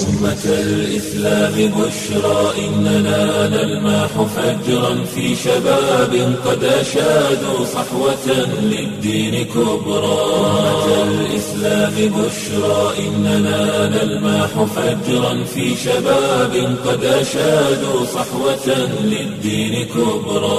أمة الإسلام بشرى إننا نلمح فجرا في شباب قد أشادوا صحوة للدين كبرى أمة الإسلام بشرى إننا نلمح فجرا في شباب قد أشادوا صحوة للدين كبرى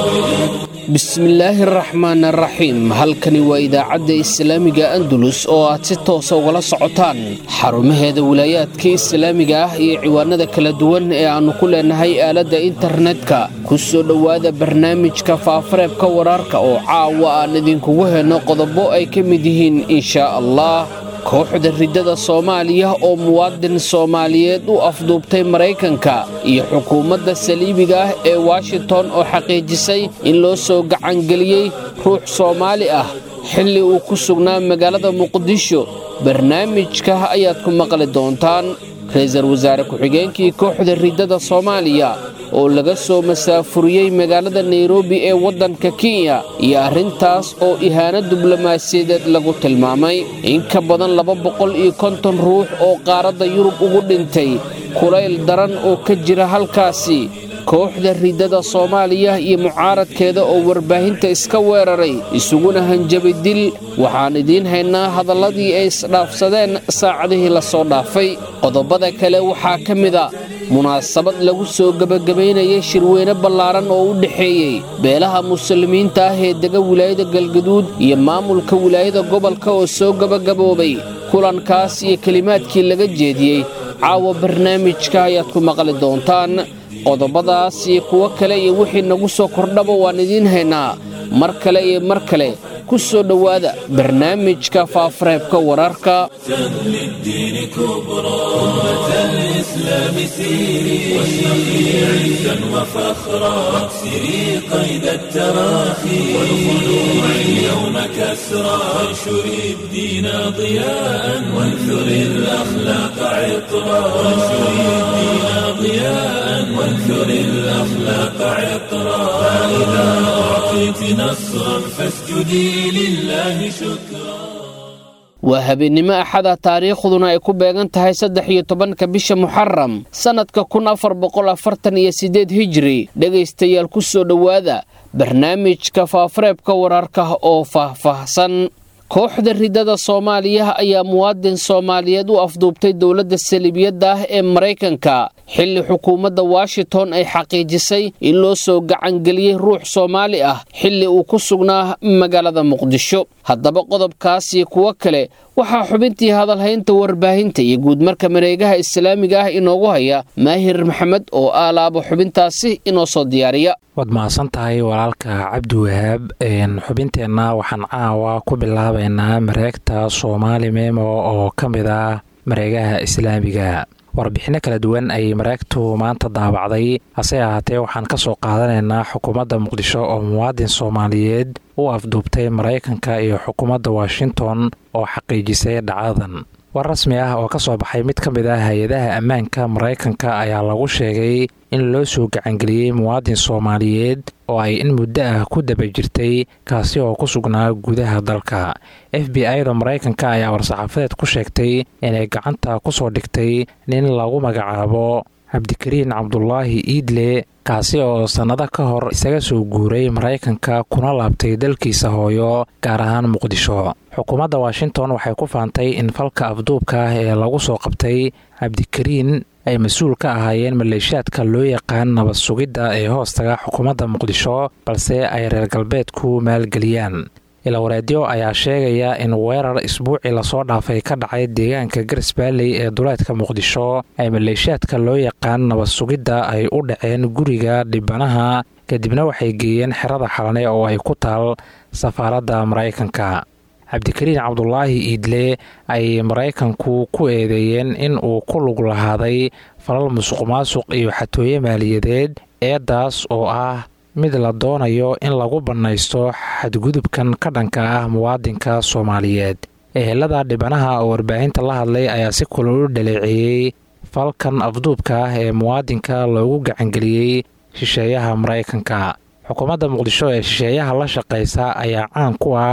bismillaahi araxmaan araxiim halkani waa idaacadda islaamiga andalus oo aad si toosa ugala socotaan xarumaheeda wilaayaadka islaamiga ah iyo ciwaanada kala duwan ee aannu ku leenahay aaladda internetka ku soo dhowaada barnaamijka faafareebka wararka oo caawa aan idinkugu henno qodobo ay ka mid yihiin inshaa allah kooxda riddada soomaaliya oo muwaadin soomaaliyeed u afduubtay maraykanka iyo xukuumadda saliibiga ah ee washington oo xaqiijisay in loo soo gacangeliyey ruux soomaali ah xilli uu ku sugnaa magaalada muqdisho barnaamijka ayaad ku maqli doontaan ra-iisul wasaare ku-xigeenkii kooxda riddada soomaaliya oo laga soo masaafuriyey magaalada nairobi ee waddanka kenya iyo arrintaas oo ihaano diblomaasiyadeed lagu tilmaamay in ka badan laba boqol iyo konton ruux oo qaaradda yurub ugu dhintay kulayl daran oo ka jira halkaasi kooxda riddada soomaaliya iyo mucaaradkeeda oo warbaahinta iska weeraray isuguna hanjabay dil waxaan idiin haynaa hadalladii ay isdhaafsadeen saacadihii la soo dhaafay qodobada kale waxaa ka mida munaasabad lagu soo gebagabaynayay shirweyne ballaaran oo u dhexeeyey beelaha muslimiinta ah ee dega wilaayada galgaduud iyo maamulka wilaayada gobolka oo soo gebagaboobay kulankaas iyo kelimaadkii laga jeediyey caawa barnaamijka ayaad ku maqli doontaan qodobadaas iyo kuwo kale iyo wixii nagu soo kordhaba waan idiin haynaa mar kale iyo mar kale ku soo dhowaada barnaamijka faafareebka wararka للدين كبرى أمة الإسلام سيري واشرقي عزا وفخرا واكسري قيد التراخي والخلوع اليوم كسرى وانشري الدين ضياء وانثري الأخلاق عطرا وانشري الدين ضياء وانثري الأخلاق عطرا فإذا أعطيت نصرا فاسجدي لله شكرا waa habeennimo axada taariikhduna ay ku beegan tahay saddex iyo tobanka bisha muxaram sannadka kun afar boqol afartan iyo siddeed hijri dhegaystayaal ku soo dhowaada barnaamijka faafareebka wararka oo faahfaahsan kooxda riddada soomaaliya ayaa muwaadin soomaaliyeed u afduubtay dowladda saliibiyadda ah ee maraykanka xilli xukuumadda washington ay xaqiijisay in loo soo gacangeliyey ruux soomaali ah xilli uu ku sugnaa magaalada muqdisho haddaba qodobkaas iyo kuwo kale waxaa xubintii hadalhaynta warbaahinta iyo guudmarka mareegaha islaamiga ah inoogu haya maahir maxamed oo aalaabo xubintaasi inoo soo diyaariya waad mahadsan tahay walaalka cabdiwahaab xubinteenna waxaan caawa ku bilaabaynaa mareegta soomaali memo oo ka mid ah mareegaha islaamiga warbixinno kala duwan ayay mareegtu maanta daabacday hase ahaatee waxaan ka soo qaadanaynaa xukuumadda muqdisho oo muwaadin soomaaliyeed u afduubtay maraykanka iyo xukuumadda washington oo xaqiijisay dhacdadan war rasmi ah oo ka soo baxay mid ka mid ah hay-adaha ammaanka maraykanka ayaa lagu sheegay in loo soo gacangeliyey muwaadin soomaaliyeed oo ay in muddo ah ku daba jirtay kaasi oo ku sugnaa gudaha dalka f b i da maraykanka ayaa war-saxaafadeed ku sheegtay inay gacanta ku soo dhigtay nin lagu magacaabo cabdikariin cabdulaahi iidle kaasi oo sannado ka hor isaga soo guuray maraykanka kuna laabtay dalkiisa hooyo gaar ahaan muqdisho xukuumadda washington waxay ku faantay in falka afduubka ah ee lagu soo qabtay cabdikariin ay mas-uul ka ahaayeen maleeshiyaadka loo yaqaan nabad sugidda ee hoostaga xukuumadda muqdisho balse ay reer galbeedku maalgeliyaan ilawareedyo ayaa sheegaya in weerar isbuucii lasoo dhaafay ka dhacay deegaanka garis baalley ee duleedka muqdisho ay maleeshiyaadka loo yaqaan nabad sugidda ay u dhaceen guriga dhibanaha kadibna waxay geeyeen xerada xalane oo ay ku taal safaaradda maraykanka cabdikariin cabdulaahi iidle ay maraykanku ku eedeeyeen in uu ku lug lahaaday falal musuq maasuq iyo xatooye maaliyadeed eedaas oo ah mid la doonayo in lagu bannaysto xadgudubkan ka dhanka ah muwaadinka soomaaliyeed ehelada dhibanaha oo warbaahinta la hadlay ayaa si kulol u dhaleeceeyey falkan afduubka ah ee muwaadinka loogu gacangeliyey shisheeyaha maraykanka xukuumadda muqdisho ee shisheeyaha la shaqaysa ayaa caan ku ah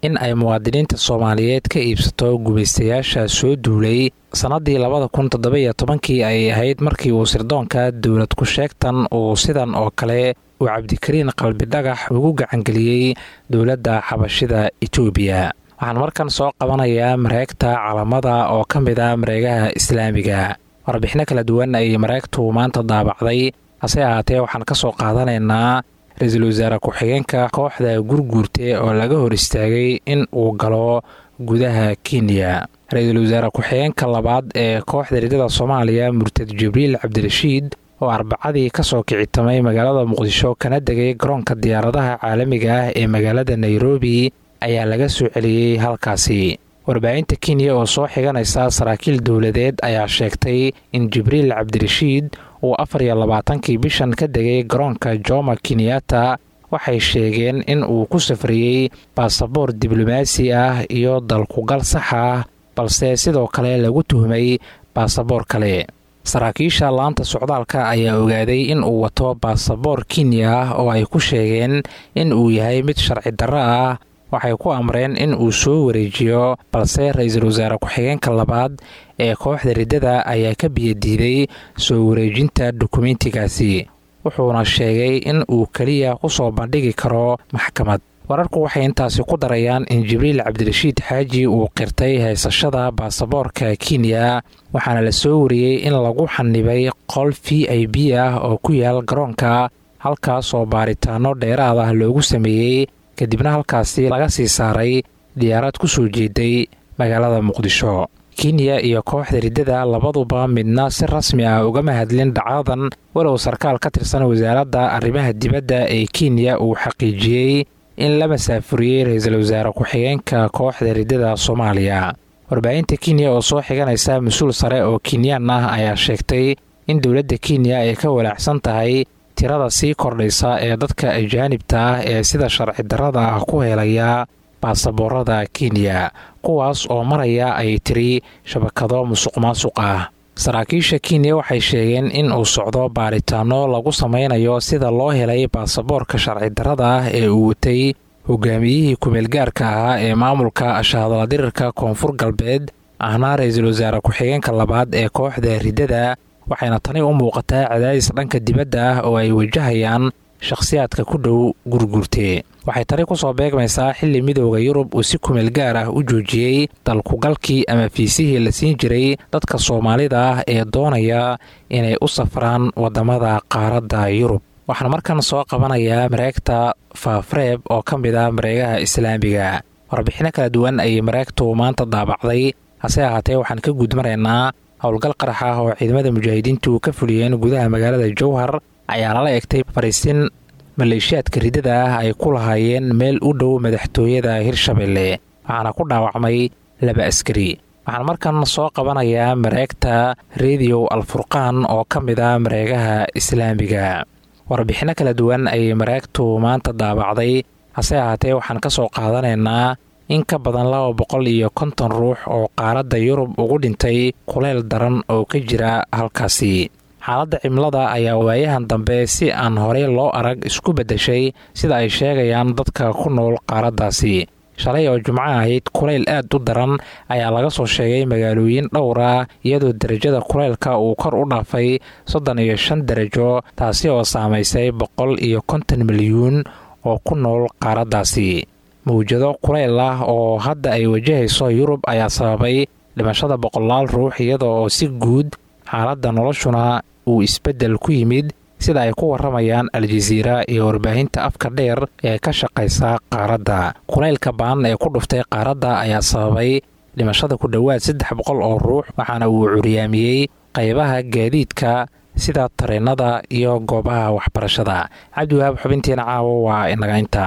in ay muwaadiniinta soomaaliyeed ka iibsato gumaystayaasha soo duulay sannaddii labada kun toddobiyo tobankii ay ahayd markii uu sirdoonka dowlad ku-sheegtan uu sidan oo kale uu cabdikariin qalbidhagax ugu gacangeliyey dowladda xabashida etoobiya waxaan markan soo qabanayaa mareegta calamada oo ka mid ah mareegaha islaamiga warbixino kala duwan ayay mareegtu maanta daabacday hase ahaatee waxaan ka soo qaadanaynaa ra-iisul wasaare ku-xigeenka kooxda gurguurte oo laga hor istaagay in uu galo gudaha kenya ra-iisul wasaare ku-xigeenka labaad ee kooxda ridada soomaaliya murtad jibriil cabdirashiid oo arbacadii kasoo kicitamay magaalada muqdisho kana degay garoonka diyaaradaha caalamiga ah ee magaalada nairobi ayaa laga soo celiyey halkaasi warbaahinta kenya oo soo xiganaysa saraakiil dowladeed ayaa sheegtay in jibriil cabdirashiid uu afar iyo labaatankii bishan ka degay garoonka joma kenyatta waxay sheegeen in uu ku safriyey baasaboor diblomaasi ah iyo dalkugal sax ah balse sidoo kale lagu tuhmay baasaboor kale saraakiisha laanta socdaalka ayaa ogaaday in uu wato baasaboor kenya ah oo ay ku sheegeen in uu yahay mid sharci darro ah waxay ku amreen in uu soo wareejiyo balse ra-iisul wasaare ku-xigeenka labaad ee kooxda riddada ayaa ka biyadiiday soo wareejinta dukumentigaasi wuxuuna sheegay in uu keliya ku soo bandhigi karo maxkamad wararku waxay intaasi ku darayaan in jibriil cabdirashiid xaaji uu qirtay haysashada baasaboorka kenya waxaana la soo wariyey in lagu xanibay qol v i b ah oo ku yaal garoonka halkaas oo baaritaano dheeraad ah loogu sameeyey kadibna halkaasi laga sii saaray diyaarad ku soo jeeday magaalada muqdisho kenya iyo kooxda riddada labaduba midna si rasmi ah ugama hadlin dhacdadan walow sarkaal ka tirsan wasaaradda arrimaha dibadda ee kenya uu xaqiijiyey in la masaafuriyey ra-iisul wasaare ku-xigeenka kooxda riddada soomaaliya warbaahinta kenya oo soo xiganaysa mas-uul sare oo kenyaan ah ayaa sheegtay in dowladda kenya ay ka walaacsan tahay tirada sii kordhaysa ee dadka ajaanibta ah ee sida sharci darrada ah ku helaya baasaboorada kenya kuwaas oo maraya ay tiri shabakado musuq maasuq ah saraakiisha kenya waxay sheegeen in uu socdo baaritaano lagu samaynayo sida loo helay baasaboorka sharci darrada ah ee uu watay hogaamiyihii kumeelgaarka ahaa ee maamulka ashahadaladirirka koonfur galbeed ahna ra-iisul wasaare ku-xigeenka labaad ee kooxda riddada waxayna tani u muuqataa cadaadis dhanka dibadda ah oo ay wajahayaan shakhsiyaadka ku dhow gurgurte waxay tani ku soo beegmaysaa xilli midooda yurub uu si kumeel gaar ah u joojiyey dalkugalkii ama fiisihii la siin jiray dadka soomaalida ah ee doonaya inay u safraan waddamada qaaradda yurub waxaan markan soo qabanayaa mareegta faafreeb oo ka mid ah mareegaha islaamiga warbixino kala duwan ayay mareegtu maanta daabacday hase ahaatee waxaan ka gudmaraynaa howlgal qarax ah oo ciidamada mujaahidiintu ka fuliyeen gudaha magaalada jowhar ayaa lala egtay fariisin maleeshiyaadka riddada ah ay ku lahaayeen meel u dhow madaxtooyada hirshabelle waxaana ku dhaawacmay laba askari waxaan markan soo qabanayaa mareegta rediyo alfurqaan oo ka mid ah mareegaha islaamiga warbixino kala duwan ayay mareegtu maanta daabacday hase ahaatee waxaan ka soo qaadanaynaa in ka badan laba boqol iyo konton ruux oo qaaradda yurub ugu dhintay kuleyl daran oo ka jira halkaasi xaaladda cimilada ayaa waayahan dambe si aan horey loo arag isku beddeshay sida ay sheegayaan dadka ku nool qaaraddaasi shalay oo jumco ahayd kulayl aad u daran ayaa laga soo sheegay magaalooyin dhowr ah iyadoo derajada kulaylka uu kor u dhaafay soddon iyo shan darajo taasi oo saamaysay boqol iyo konton milyuun oo ku nool qaaraddaasi mawjado kulayl ah oo hadda ay wajahayso yurub ayaa sababay dhimashada boqolaal ruux iyada oo si guud xaaladda noloshuna uu isbeddel ku yimid sida ay ku warramayaan al-jasiira iyo warbaahinta afka dheer ee ka shaqaysa qaaradda kulaylka baan ee ku dhuftay qaaradda ayaa sababay dhimashada ku dhowaad saddex boqol oo ruux waxaana uu curyaamiyey qaybaha gaadiidka sida tareennada iyo goobaha waxbarashada cabdiwahaab xubintiina caawo waa inaga inta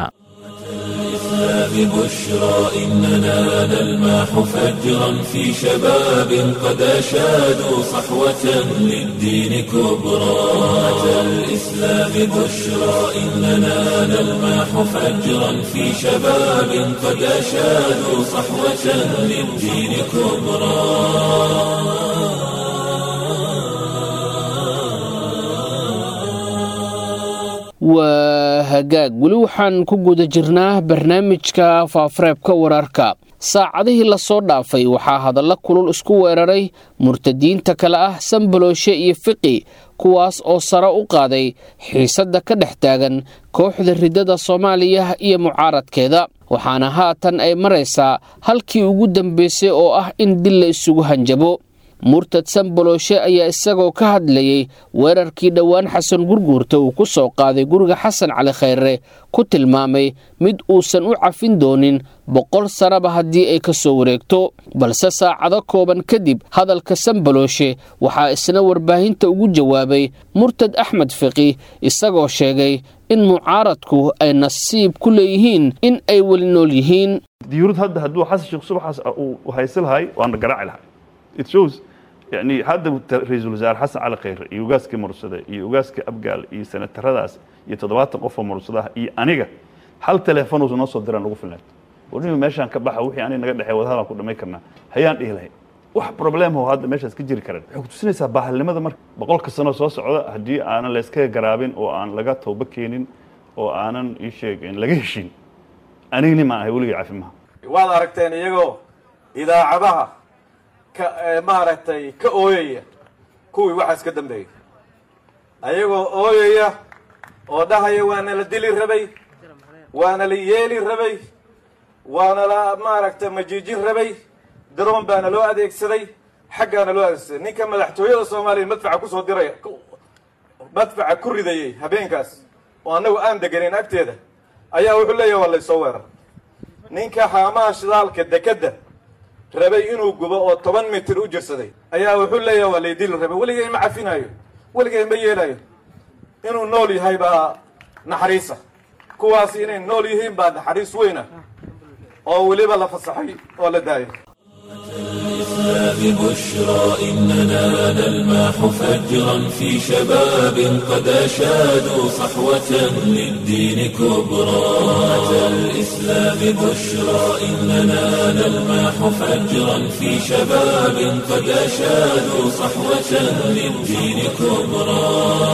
بشرى إننا نلماح فجرا في شباب قد أشادوا صحوة للدين كبرى أتى الإسلام بشرى إننا نلماح فجرا في شباب قد أشادوا صحوة للدين كبرى waa hagaag weli waxaan ku guda jirnaa barnaamijka faafareebka wararka saacadihii lasoo dhaafay waxaa hadalla kulul isku weeraray murtadiinta kale ah sambalooshe iyo fiqi kuwaas oo sare u qaaday xiisadda ka dhex taagan kooxda riddada soomaaliya iyo mucaaradkeeda waxaana haatan ay maraysaa halkii ugu dambeysay oo ah in dil la isugu hanjabo murtad sambalooshe ayaa isagoo ka hadlayey weerarkii dhowaan xasan gurguurta uu ku soo qaaday guriga xasan cali khayre ku tilmaamay mid uusan u cafin doonin boqol sanaba haddii ay ka soo wareegto balse saacado kooban kadib hadalka sambalooshe waxaa isna warbaahinta ugu jawaabay murtad axmed fiqi isagoo sheegay in mucaaradku ay nasiib ku leeyihiin in ay weli nool yihiin diyuurad hadda hadduu xasan sheekh subaxaas uu haysi lahay waana garaaci lahay it shows yani hadda ra-iisul wasaare xasan cali khayre iyo ugaaskii mursade iyo ugaaskii abgaal iyo senataradaas iyo toddobaatan qof oo mursadaha iyo aniga hal teleefonuusa noo soo diraan ugu filnayd warnimi meeshaan ka baxa wixii aniga naga dhexey wadahadaan ku dhamay karnaa hayaan dhihi lahayn wax problemho hadda meeshaas ka jiri karan waxay kutusinaysaa bahalnimada marka boqolka sanoo soo socda haddii aanan layskaga garaabin oo aan laga toobo keenin oo aanan ii sheegin laga heshin anigni ma ahay weligay cafimaha waad aragteen iyagoo idaacadaha ka maaragtay ka ooyaya kuwii waxaas ka dambeeyey ayagoo ooyaya oo dhahaya waana la dili rabay waana la yeeli rabay waana la maaragtay majiijin rabay daroon baana loo adeegsaday xaggaana loo adeegsaday ninka madaxtooyada soomaaliya madfaca kusoo diraya madfaca ku ridayey habeenkaas oo annagu aan deganayn agteeda ayaa wuxuu leeyahay waa laysoo weerar ninka haamaha shidaalka dekedda rabay inuu gubo oo toban mitir u jirsaday ayaa wuxuu leeyahay waa laydili rabay weligay ma cafinayo weligay ma yeelayo inuu nool yahay baa naxariisa kuwaasi inay nool yihiin baa naxariis weyna oo weliba la fasaxay oo la daayo الإسلام بشرى إننا نلمح فجرا في شباب قد أشادوا صحوة للدين كبرى أتى الإسلام بشرى إننا نلمح فجرا في شباب قد أشادوا صحوة للدين كبرى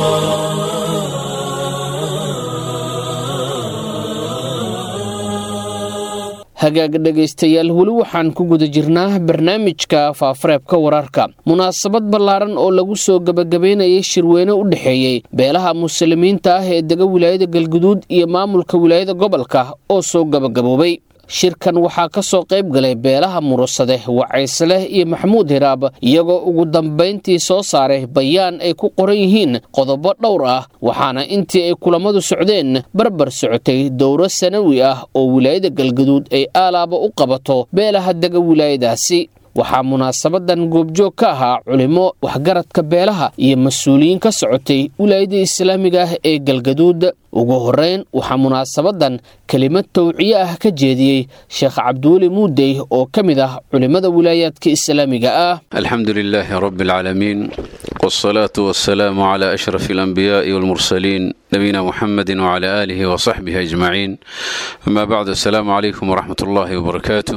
hagaag dhegaystayaal weli waxaan ku guda jirnaa barnaamijka faafareebka wararka munaasabad ballaaran oo lagu soo gebagabaynayay shirweyne u dhexeeyey beelaha muslimiinta ah ee dega wilaayada galguduud iyo maamulka wilaayada gobolka oo soo gebagaboobay shirkan waxaa ka soo qayb galay beelaha murusade wacaysleh iyo maxamuud hiraab iyagoo ugu dambayntii soo saaray bayaan ay ku qoran yihiin qodobo dhowr ah waxaana intii ay kulammadu socdeen barbar socotay dowro sanawi ah oo wilaayada galgaduud ay aalaaba u qabato beelaha dega wilaayadaasi waxaa munaasabadan goobjoog ka ahaa culimo waxgaradka beelaha iyo mas-uuliyiin ka socotay wilaayada islaamiga ah ee galgaduud ugu horeyn waxaa munaasabadan kelimad tawciye ah ka jeediyey sheekh cabdiweli muudey oo ka mid ah culimmada wilaayaadka islaamiga ah alxamdu lilaahi rabi alcaalamiin wsalaatu wasalaamu cla ashraf alanbiyaai walmursaliin nabiyina muxamedi wcla aalihi wasaxbihi ajmaciin amaa bacdu asalaamu calaykum waraxmat ullaahi wabarakaatu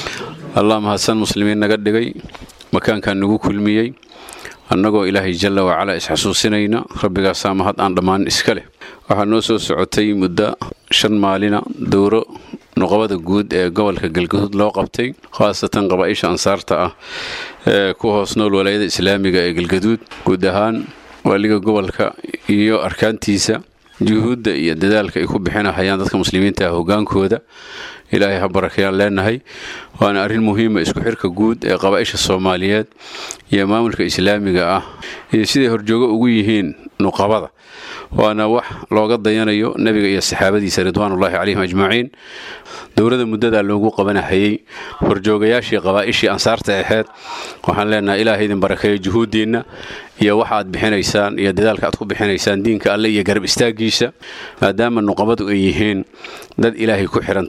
allah mahadsan muslimiin naga dhigay makaankan nagu kulmiyey annagoo ilaahay jalla wacalaa isxasuusinayna rabbigaasaa mahad aan dhammaan iska leh waxaa noo soo socotay muddo shan maalina dowro nuqabada guud ee gobolka galgaduud loo qabtay khaasatan qabaaisha ansaarta ah ee ku hoos nool walaayada islaamiga ee galgaduud guud ahaan waaliga gobolka iyo arkaantiisa juhuudda iyo dadaalka ay ku bixinahayaan dadka muslimiinta ah hogaankooda ilaahay ha barakayaan leenahay waana arrin muhiima isku xirka guud ee qabaaisha soomaaliyeed iyo maamulka islaamiga ah iyo siday horjoogo ugu yihiin nuqabada waana wax looga dayanayo nebiga iyo saxaabadiisa ridwaanullaahi calayhim ajmaciin dowlada muddadaa loogu qabanahayey horjoogayaashii qabaa'ishii ansaarta aheyd waxaan leenahay ilaaha idin barakeeyo juhuuddiinna iyo waxa aad bixinaysaan iyo dadaalka aad ku bixinaysaan diinka alle iyo garab istaaggiisa maadaama nuqabadu ay yihiin dad ilaahay ku xihan tabaaraka wa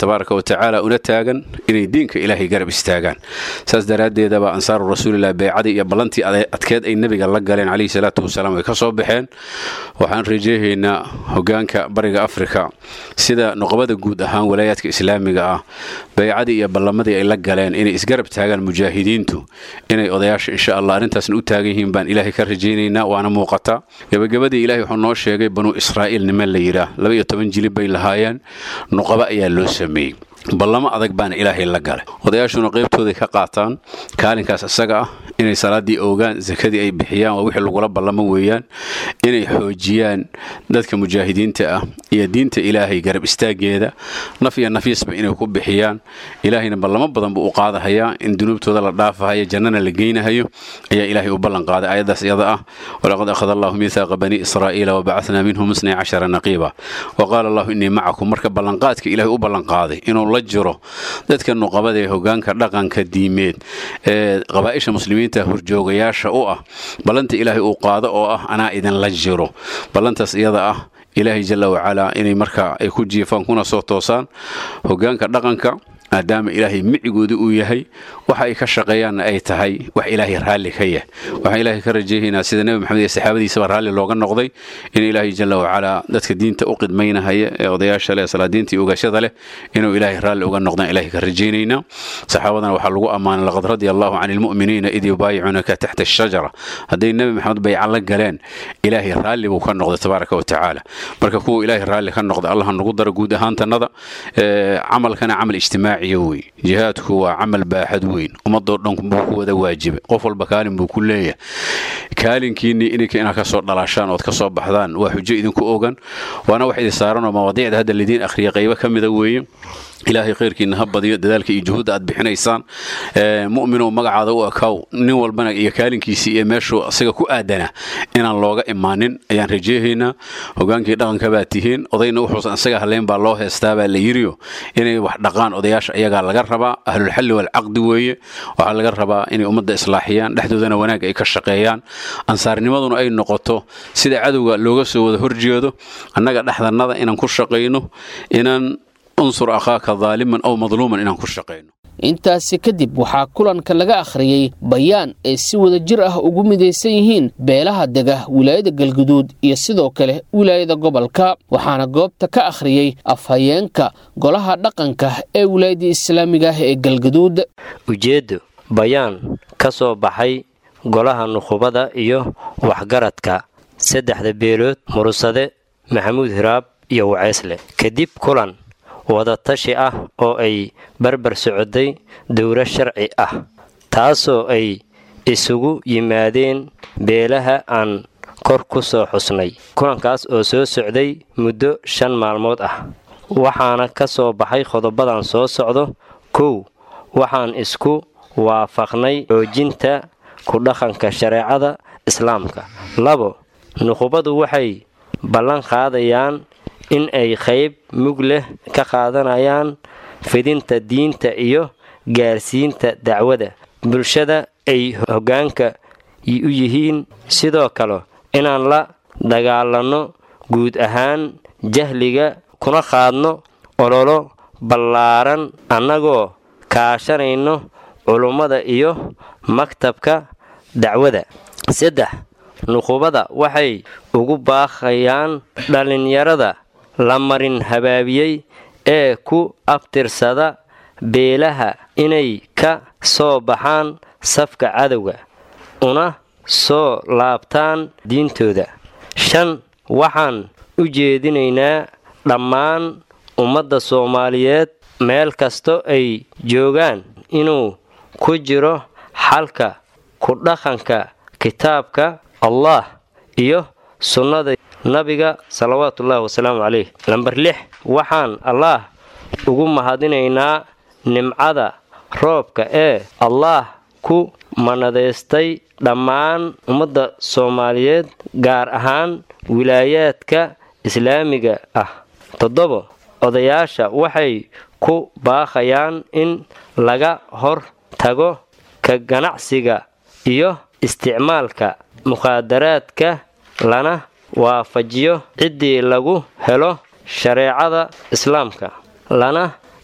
tacaala una taagan inay diinka ilaahay garab istaagaan saas daraaddeedaba ansaaru rasuulilah beecadii iyo ballantii adkeed ay nebiga la galeen calayhi salaatu wasalaam ay ka soo baxeen waxaan rajeehaynaa hogaanka bariga afrika sida nuqbada guud ahaan walaayaadka islaamiga ah beecadii iyo ballamadii ay la galeen inay isgarab taagaan mujaahidiintu inay odayaasha insha allah arrintaasna u taagan yihiin baan ilaahay ka rajaynaynaa waana muuqata gebagabadii ilahay wuxuu noo sheegay banuu israa'iil niman la yidhaah laba iyo toban jilib bay lahaayeen nuqaba ayaa loo sameeyey ballamo adag baana ilaahay la galay odayaashuna qaybtooday ka qaataan kaalinkaas isaga ah inay salaaddii oogaan sakadii ay bixiyaan waa wixii lagula ballamo weeyaan inay xoojiyaan dadka mujaahidiinta ah iyo diinta ilaahay garab istaaggeeda naf iyo nafiisba inay ku bixiyaan ilaahayna ballamo badan buu u qaadahayaa in dunuubtooda la dhaafahayo jannana la geynahayo ayaa ilaahay u ballan qaaday aayaddaas iyada ah walaqad akhada allahu miithaaqa bani israa'iila wabacathnaa minhum isnay cashara naqiiba wa qaala allahu innii macakum marka ballanqaadka ilaahay u ballanqaaday inuu la jiro dadka nuqabada ee hogaanka dhaqanka diimeed ee qabaa'isha muslimiinta horjoogayaasha u ah ballanta ilaahay uu qaado oo ah anaa idinla jiro ballantaas iyada ah ilaahay jalla wacalaa inay marka ay ku jiifaan kuna soo toosaan hogaanka dhaqanka maadaama ilaahay micigooda uu yahay waxa ay ka shaqeeyaanna ay tahay wax ilaahay raalli ka yah waxaan ilaahay ka rajeehaynaa sida nebi maxamed iyo saxaabadiisaba raalli looga noqday in ilaahay jalla wacalaa dadka diinta u qidmaynahaya ee odayaasha leh salaadiinta iyo ogaashada leh inuu ilaahay raalli uga noqdaan ilaahay ka rajaynaynaa saxaabadana waxaa lagu ammaanay laqad radia allahu cani lmu'miniina id yubaayicunaka taxta ashajara hadday nebi maxamed bayca la galeen ilaahay raalli buu ka noqday tabaaraka wa tacaala marka kuwa ilaahay raalli ka noqday allah nagu daro guud ahaantannada camalkana camal ijtimaaci wey jihaadku waa camal baaxad weyn ummadoo dhan buu ku wada waajibay qof walba kaalin buu ku leeyahay kaalinkiinnii ininka inaad ka soo dhalaashaan ood ka soo baxdaan waa xujo idinku ogan waana wax idin saaranoo mawaadiicda hadda lidiin akhriya qaybo ka mida weeye ilaahay khayrkiina ha badiyo dadaalka iyo juhuudda aad bixinaysaan mu'minow magacaada u ekaaw nin walbana iyo kaalinkiisii iyo meeshuu asiga ku aadana inaan looga imaanin ayaan rajeehaynaa hogaankii dhaqanka baa tihiin odayna wuxuusan isaga hadlayn baa loo heestaa baa la yiriyo inay wax dhaqaan odayaasha ayagaa laga rabaa ahlulxalli waalcaqdi weeye waxaa laga rabaa inay ummadda islaaxiyaan dhexdoodana wanaag ay ka shaqeeyaan ansaarnimaduna ay noqoto sida cadowga looga soo wada horjeedo annaga dhexdannada inaan ku shaqayno inaan unsur akhaaka daaliman aw madluuman inaan ku shaqayno intaasi kadib waxaa kulanka laga akhriyey bayaan ay si wada jir ah ugu midaysan yihiin beelaha dega wilaayada galguduud iyo sidoo kale wilaayada gobolka waxaana goobta ka akhriyey afhayeenka golaha dhaqanka ee wilaayada islaamiga ah ee galguduud ujeeddo bayaan ka soo baxay golaha nukhubada iyo waxgaradka saddexda beelood murusade maxamuud hiraab iyo waceysle kadib kulan wadatashi ah oo ay barbar socday dowlo sharci ah taasoo ay isugu yimaadeen beelaha aan kor ku soo xusnay kulankaas oo soo socday muddo shan maalmood ah waxaana ka soo baxay qodobadan soo socdo kow waxaan isku waafaqnay xoojinta ku dhaqanka shareecada islaamka labo nuqubadu waxay ballan qaadayaan in ay qayb mug leh ka qaadanayaan fidinta diinta iyo gaarsiinta dacwada bulshada ay hoggaanka u yihiin sidoo kale inaan la dagaalanno guud ahaan jahliga kuna qaadno ololo ballaaran annagoo kaashanayno culummada iyo maktabka dacwada saddex nuqubada waxay ugu baaqayaan dhallinyarada la marin habaabiyey ee ku abtirsada beelaha inay ka soo baxaan safka cadowga una soo laabtaan diintooda shan waxaan u jeedinaynaa dhammaan ummadda soomaaliyeed meel kasto ay joogaan inuu ku jiro xalka ku dhaqanka kitaabka allah iyo sunnada nabiga salawaatuullaahi wasalaamu caleyh lamber lix waxaan allaah ugu mahadinaynaa nimcada roobka ee allaah ku manadaystay dhammaan ummadda soomaaliyeed gaar ahaan wilaayaadka islaamiga ah toddobo odayaasha waxay ku baaqayaan in laga hor tago ka ganacsiga iyo isticmaalka mukhaadaraadka lana waafajiyo ciddii lagu helo shareecada islaamka lana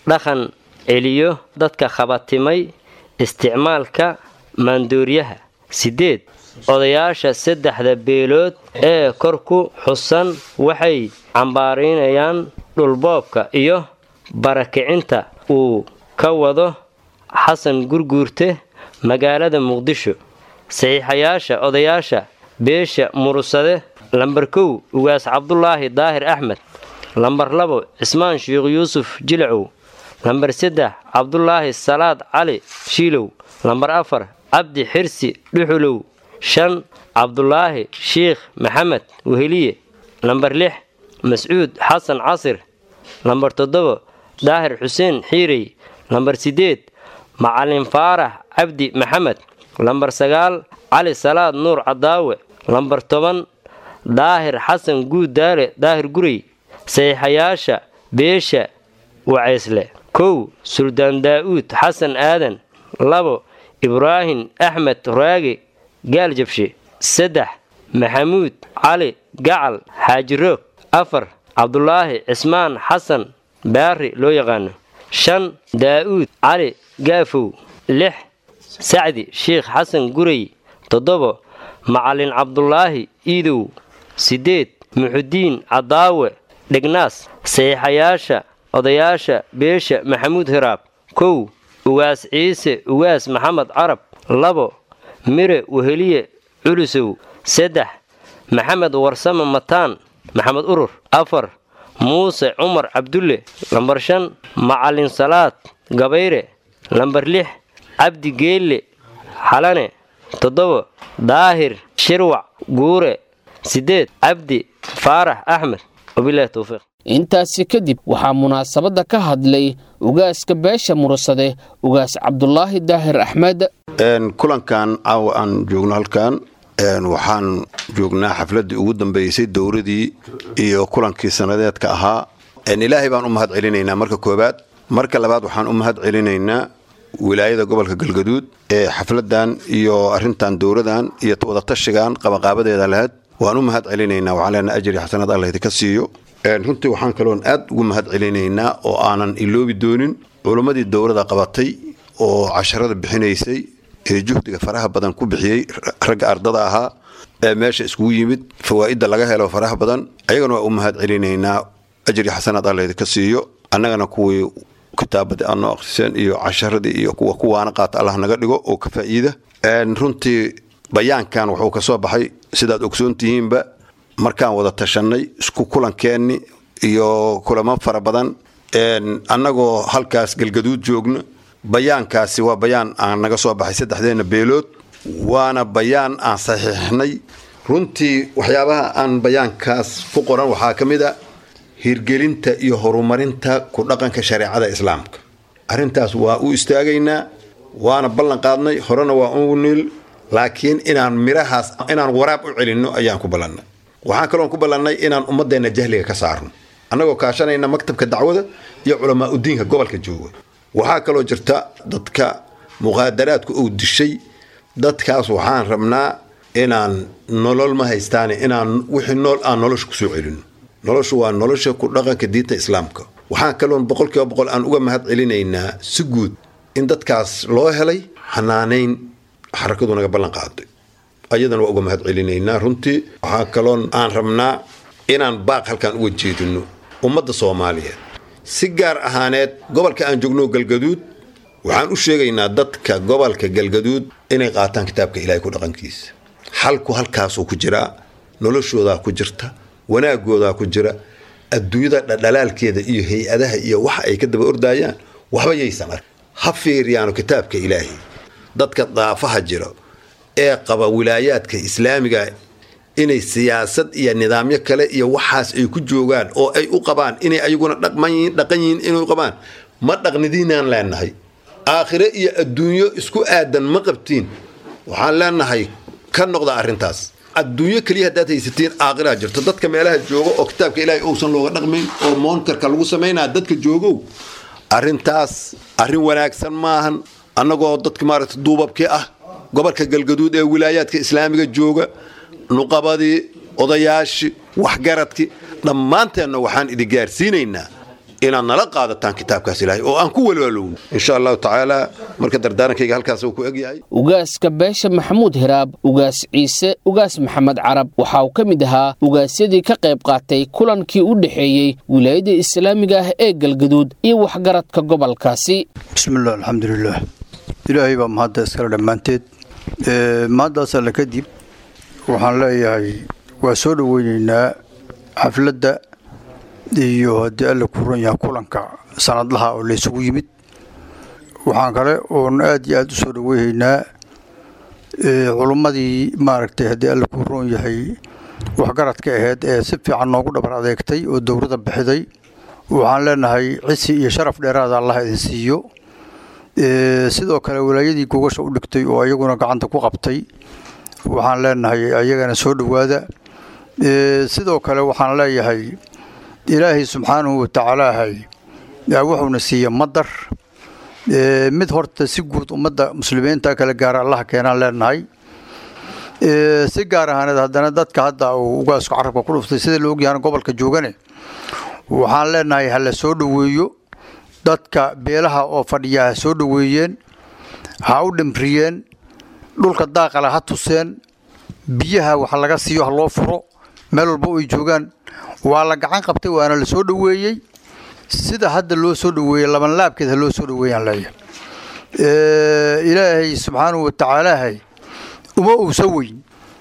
dhaqan celiyo dadka khabatimay isticmaalka maandooriyaha siddeed odayaasha saddexda beelood ee kor ku xusan waxay cambaaraynayaan dhulboobka iyo barakicinta uu ka wado xasan gurguurte magaalada muqdisho saxiixayaasha odayaasha beesha murusade lambar kow ugaas cabdulaahi daahir axmed lambar labo cismaan sheekh yuusuf jilacow lambar saddex cabdulaahi salaad cali shiilow lambar afar cabdi xirsi dhuxulow shan cabdulaahi shiikh maxamed weheliye lambar lix mascuud xasan casir lambar toddoba daahir xuseen xiirey lambar siddeed macalin faarax cabdi maxamed lambar sagaal cali salaad nuur cadaawe lambar toban daahir xasan guud daale daahir gurey saxiixayaasha beesha waceysle kow suldaan daa'uud xasan aadan labo ibraahim axmed raage gaaljabshe saddex maxamuud cali gacal xaajiroog afar cabdulaahi cismaan xasan baari loo yaqaano shan daa'uud cali gaafow lix sacdi sheikh xasan gurey toddobo macalin cabdulaahi iidow siddeed muxudiin cadaawe dhegnaas saxiixayaasha odayaasha beesha maxamuud hiraab kow ugaas ciise ugaas maxamed carab labo mire weheliye culusow saddex maxamed warsame mataan maxamed urur afar muuse cumar cabdulle lambar shan macalin salaad gabayre lambar lix cabdi geelle xalane toddoba daahir shirwac guure siddeed cabdi faarax axmed wabilahi towfiiq intaasi kadib waxaa munaasabadda ka hadlay ugaaska beesha murusade ugaas cabdulaahi daahir axmed kulankan caawa aan joogno halkan waxaan joognaa xafladdii ugu dambeysay dowradii iyo kulankii sanadeedka ahaa ilaahay baan u mahad celinaynaa marka koobaad marka labaad waxaan u mahad celinaynaa wilaayada gobolka galgaduud ee xafladan iyo arintan dowradan iyo wadatashigan qabaqaabadeeda lahayd waan u mahad celinaynaa waxaan leenaha ajri xasanad allah idinka siiyo runtii waxaan kaloon aad ugu mahad celinaynaa oo aanan iloobi doonin culimmadii dowrada qabatay oo casharada bixinaysay ee juhdiga faraha badan ku bixiyey ragga ardada ahaa ee meesha iskugu yimid fawaa'idda laga helo faraha badan ayagana waa u mahad celinaynaa ajri xasanad alla idinka siiyo annagana kuwii kitaabadii aad noo akhriseen iyo casharadii iyo kuwa kuwaana qaata allah naga dhigo oo ka faa'iida runtii bayaankan wuxuu ka soo baxay sidaad ogsoon tihiinba markaan wada tashanay isku kulankeenni iyo kulamo fara badan annagoo halkaas galgaduud joogno bayaankaasi waa bayaan aan naga soo baxay saddexdeenna beelood waana bayaan aan saxiixnay runtii waxyaabaha aan bayaankaas ku qoran waxaa ka mid a hirgelinta iyo horumarinta ku dhaqanka shareecada islaamka arrintaas waa u istaagaynaa waana ballan qaadnay horena waa u niil laakiin inaan mirahaas inaan waraab u celinno ayaan ku ballannay waxaan kaloon ku ballannay inaan ummadeenna jahliga ka saarno annagoo kaashanayna maktabka dacwada iyo culamaa udiinka gobolka jooga waxaa kaloo jirta dadka muqaadaraadku uu dishay dadkaas waxaan rabnaa inaan nolol ma haystaane inaan wixii nool aan nolosha kusoo celino noloshu waa nolosha ku dhaqanka diinta islaamka waxaan kaloon boqolkiiba boqol aan uga mahad celinaynaa si guud in dadkaas loo helay xanaanayn xarakadu naga ballan qaaday ayadana waa uga mahad celinaynaa runtii waxaa kaloon aan rabnaa inaan baaq halkaan uga jeedino ummadda soomaaliyeed si gaar ahaaneed gobolka aan joogno galgaduud waxaan u sheegaynaa dadka gobolka galgaduud inay qaataan kitaabka ilaahay ku dhaqankiisa xalku halkaasuu ku jiraa noloshoodaa ku jirta wanaagoodaa ku jira adduunyada dhadhalaalkeeda iyo hay-adaha iyo waxa ay ka daba ordaayaan waxba yaysan ark ha fiiriyaano kitaabka ilaahay dadka daafaha jira ee qaba wilaayaadka islaamiga inay siyaasad iyo nidaamyo kale iyo waxaas ay ku joogaan oo ay u qabaan inay ayaguna dhaqan yihiin inay u qabaan ma dhaqnidiinaan leenahay aakhire iyo adduunyo isku aadan ma qabtiin waxaan leenahay ka noqda arrintaas adduunyo keliya haddaad haysatiin aakhiraa jirto dadka meelaha jooga oo kitaabka ilaahay uusan looga dhaqmayn oo moonkarka lagu samaynaa dadka joogow arrintaas arrin wanaagsan maahan annagoo dadka maaragta duubabkii ah gobolka galgaduud ee wilaayaadka islaamiga jooga nuqabadii odayaashii waxgaradkii dhammaanteenna waxaan idin gaarsiinaynaa inaad nala qaadataan kitaabkaas ilaahay oo aan ku walwaalowno insha allahu tacaala marka dardaarankayga halkaas uu ku egyahay ugaaska beesha maxamuud hiraab ugaas ciise ugaas maxamed carab waxa uu ka mid ahaa ugaasyadii ka qayb qaatay kulankii u dhexeeyey wilaayada islaamiga ah ee galgaduud iyo waxgaradka gobolkaasi bismillaah alxamdulilaah ilaahay baa mahadda iskale dhammaanteed mahaddaas alle kadib waxaan leeyahay waa soo dhoweyneynaa xafladda iyo haddii alle ku ran yaha kulanka sanadlaha oo laysugu yimid waxaan kale oon aad iyo aad u soo dhoweyhaynaa culummadii maaragtay haddii alle ku roon yahay waxgaradka aheyd ee si fiican noogu dhabar adeegtay oo dowladda bixiday waxaan leenahay cisi iyo sharaf dheeraada allah idin siiyo sidoo kale walaayadii gogasha u dhigtay oo ayaguna gacanta ku qabtay waxaan leenahay ayagana soo dhowaada sidoo kale waxaan leeyahay ilaahay subxaanahu watacaalaahay wuxuuna siiya madar mid horta si guud ummadda muslimiinta kala gaara allaha keenaan leenahay si gaar ahaaneed haddana dadka hadda uu ugaasku carabka ku dhuftay sida la ogyahana gobolka joogane waxaan leenahay ha la soo dhoweeyo dadka beelaha oo fadhiya ha soo dhoweeyeen ha u dhimriyeen dhulka daaqale ha tuseen biyaha wax laga siiyo ha loo furo meel walba ay joogaan waa la gacan qabtay waana la soo dhoweeyey sida hadda loo soo dhoweeyey labanlaabkeed ha loo soo dhoweeyaan leeyahay ilaahay subxaanahu watacaalaahay uma uusa weyn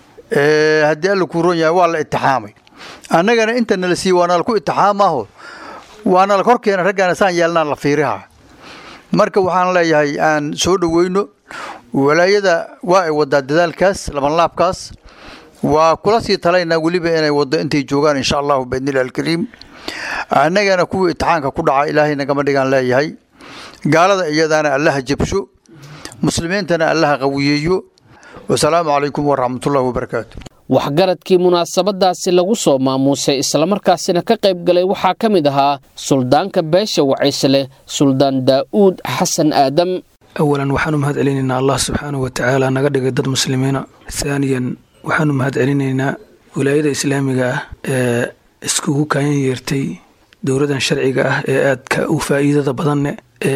haddii alla kuu ron yahay waa la itixaamay annagana inta nala siiye waa nala ku itixaamaaho waa nala korkeena raggaana saan yeelnaan la fiiriha marka waxaan leeyahay aan soo dhoweyno walaayada waa ay wadaa dadaalkaas labanlaabkaas waa kula sii talaynaa weliba inay waddo intay joogaan insha allahu biidnillahi alkariim annagana kuwii itixaanka ku dhaca ilaahay nagama dhigaan leeyahay gaalada iyadaana allaha jabsho muslimiintana allaha qawiyeeyo wasalaamu calaykum waraxmatullahi wabarakaatu waxgaradkii munaasabadaasi lagu soo maamuusay islamarkaasina ka qayb galay waxaa ka mid ahaa suldaanka beesha wacaysle suldaan daa'uud xasan aadam awalan waxaanu mahad celinaynaa allah subxaanahu watacaala naga dhigay dad muslimiina haaniyan waxaanu mahad celinaynaa wilaayada islaamiga ah ee iskugu kaayan yeertay dowladan sharciga ah ee aadka u faa'iidada badanne